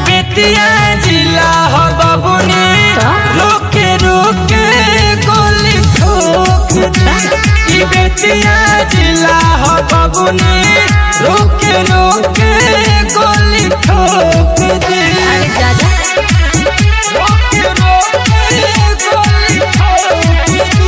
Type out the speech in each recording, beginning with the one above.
बेतिया जिला हो बबुनी रोके रोके गोली ठोक दी ई बेतिया जिला हो बबुनी रोके रोके गोली ठोक दी अरे दादा रोके रोके गोली ठोक दी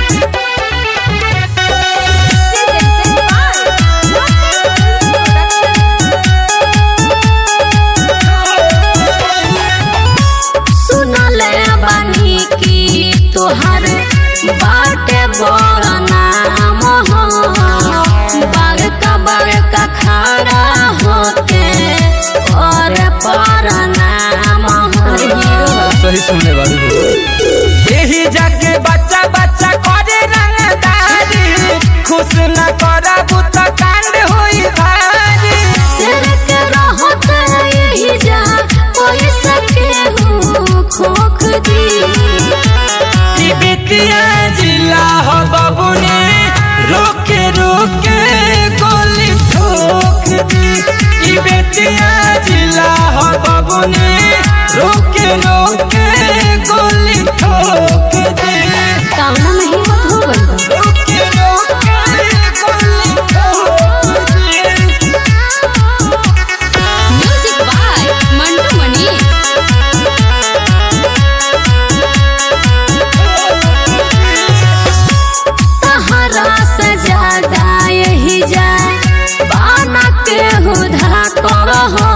सुनले बानी की तोहर बाटे बड़ नाम हो बड़का बड़का खड़ा होते और पर नाम हो सही सुनले बारू हो यही जाके बच्चा बच्चा करे रंगदारी खुश न करबू त कांड होई भारी सिर के रहत यही जा कोई सके हूँ खोख दी ई बेतिया जिला हो बबुनी रोके रोके गोली ठोक दी ई बेतिया जिला हो बबुनी रोके रोके गोली ठोक दी कामना में हिम्मत हो गई बा। रोके रोके गोली ठोक दी म्यूजिक बाय मंटू मनी तहरा से ज्यादा यही जाए बाना के हुधा कर हो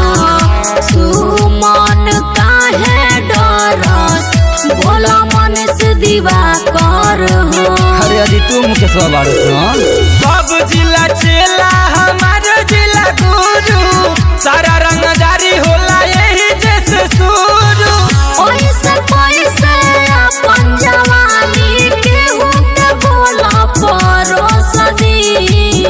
सुमन काहे डरस बोला मन से दीवा कर हो अरे अजी तू मुकेशवा बारू सुन सब जिला चेला हमार जिला गुरु सारा रंगदारी होला यही जैसे शुरू ओइसे कोइसे अपन जवानी केहू के बोला परोस दी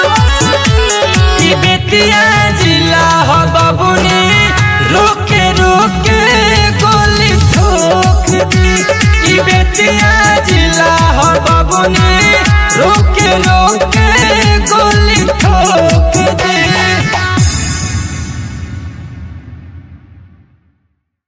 ई बेतिया जिला हो बबुनी रोके रोके गोली ठोक दी ई बेतिया जिला हो बबुनी रोके रोके